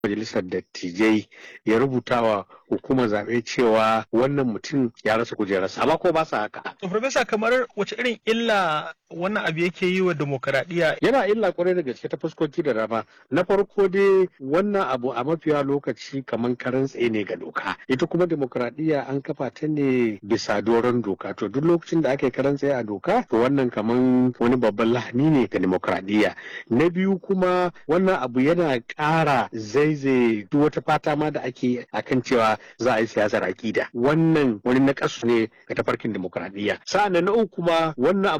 majalisar dattijai ya rubuta wa hukumar zaɓe cewa wannan mutum ya rasa kujerarsa amma ko ba sa haka. To Farfesa kamar wace irin illa wannan abu yake yi wa demokaradiyya Yana illa kwarai da gaske ta fuskoki da dama. Na farko dai wannan abu a mafiya lokaci kamar karan tsaye ne ga doka. Ita kuma demokaradiyya an kafa ta ne bisa doron doka. To duk lokacin da aka yi karan tsaye a doka to wannan kamar wani babban lahani ne ga demokaradiyya. Na biyu kuma wannan abu yana ƙara zaizaye duk wata fata ma da ake akan cewa za a yi siyasar akida. Wannan wani nakasu ne ga tafarkin demokaradiyya. Sa'an na uku kuma wannan